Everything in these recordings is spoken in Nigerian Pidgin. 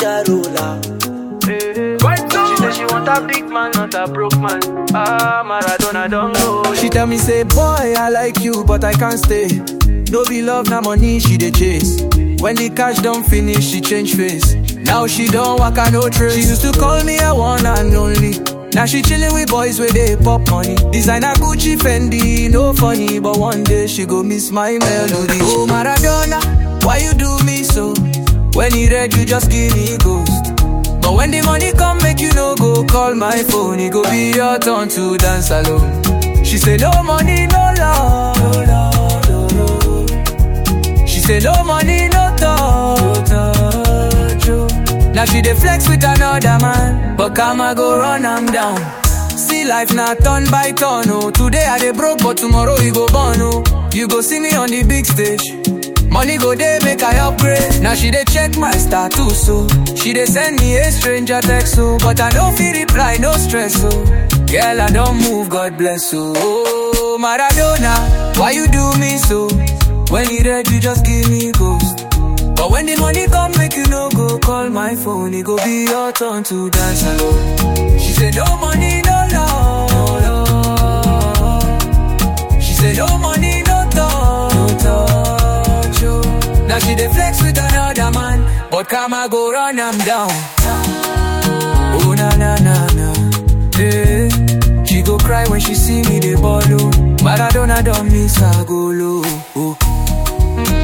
that roller. She say she want a big man, not a broke man. Ah, Maradona don't go. She tell me say, boy, I like you, but I can't stay. No be love, na money she dey chase. When the cash don't finish, she change face. Now she don't walk on no trace. She used to call me a one and only. Now she chilling with boys where they pop money. Designer Gucci, Fendi, no funny, but one day she go miss my melody. Oh Maradona, why you do me so? When he red, you just give me ghost. But when the money come, make you no go call my phone. It go be your turn to dance alone. She say no money, no love. No love, no love. She say no money, no touch. No touch oh. Now she dey flex with another man, but karma go run am down. See life na turn by turn oh. Today I dey broke, but tomorrow you go born oh. You go see me on the big stage. Money go dey make I upgrade. Now she dey check my status so. She dey send me a stranger text so, but I no fit reply, no stress so. Girl I don't move, God bless so. Oh Maradona, why you do me so? When you red, you just give me ghost. But when the money come, make you no go call my phone. It go be your turn to dance alone. She said no money, no love. No love. She said no money, no touch. No touch oh. Now she dey flex with another man, but karma go run am down. Oh na na na na, eh. She go cry when she see me dey ball oh. Maradona don miss her goal oh. oh.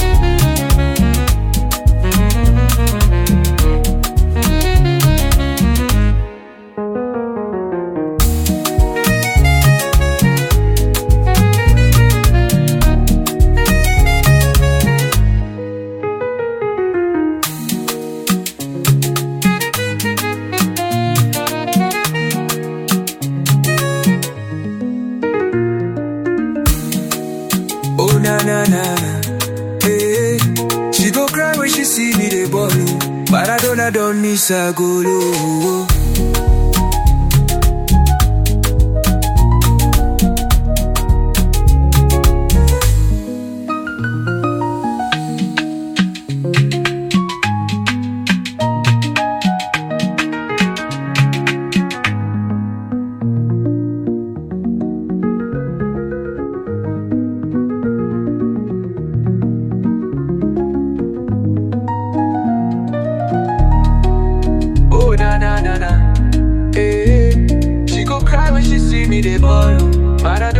Oh na na na na, hey. She go cry when she see me dey ball oh. Maradona don miss her goal oh. Oh na na na na, hey. She go cry when she see me dey ball oh. Maradona